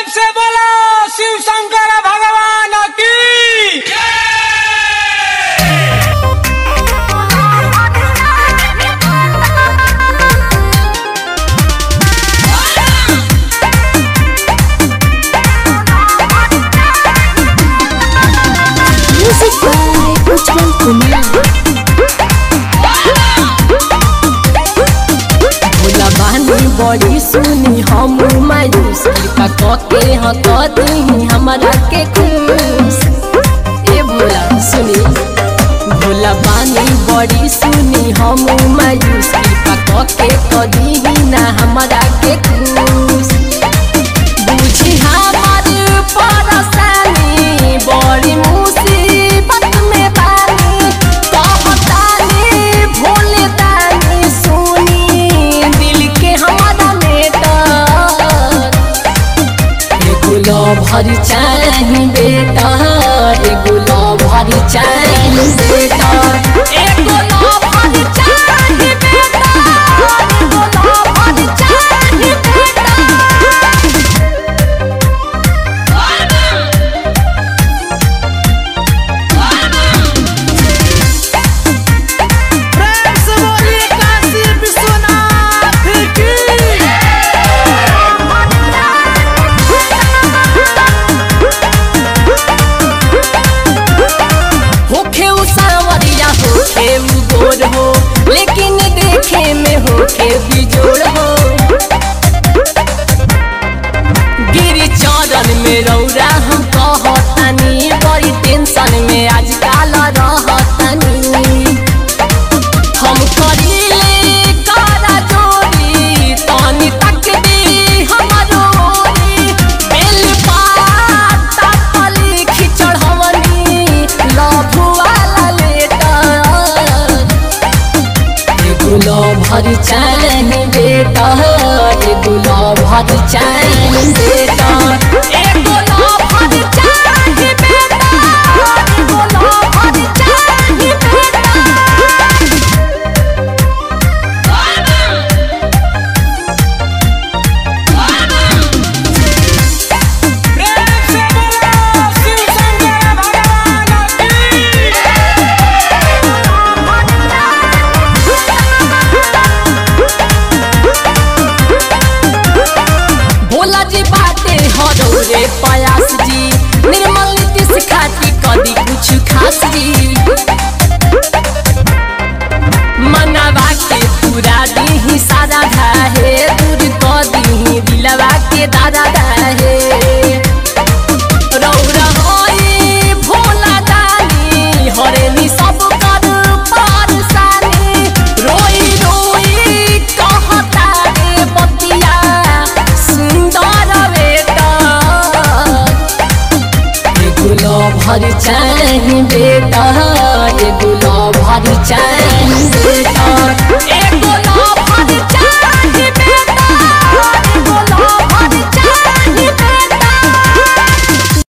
से बोलो शिव शंकर भगवान की Music by Ujjwal Kumar. Bhola बानी बड़ी सुनी हम मायूस कृपा कके हती हमारा के खुश ए भोला सुनी भोला बानी बड़ी सुनी हम मायूस कृपा कके कदी ना हमारा के खुश बुझी हमार परेशानी बड़ी मुसीबत में बानी कहतानी भोले दानी सुनी दिल के हमारा मेटर एगो भरी चाही बेटा एगो भरी चाही बेटा एगो भरी चाही बेटा एगो भरी चाही बेटा प्रेम से बोलिए काशी विश्वनाथ की होखे उ सावरिया होखे उ गोर हो लेकिन देखे में होखे बिजोड़ हो गिरी चरण में रौरा हम कहतानी बड़ी टेंशन में आजकल रहतानी हम करीले कारा जोड़ी तनी तक दी हमरो ओरी बेल पाता पली खिचड़ हमनी लभु वाला लेटर एगो भर चाही बेटा एगो भर चाही बेटा एगो भर चाही बेटा एगो भर चाही बेटा प्रेम से बोलो शिव शंकर भगवान की भोला जी बाटे हरौरे पयास जी निर्मल नीतीश खाती कदी कुछ खास जी मनावा के पूरा दीही सारा धाहे दूर क दीही दिलवा के दादा धाहे रौरा होई भोला दानी हरेनी सब कर पारसानी रोई रोई कहता रे बतिया सुंदर बेटा एगो भर चाही बेटा एगो भर चाही बेटा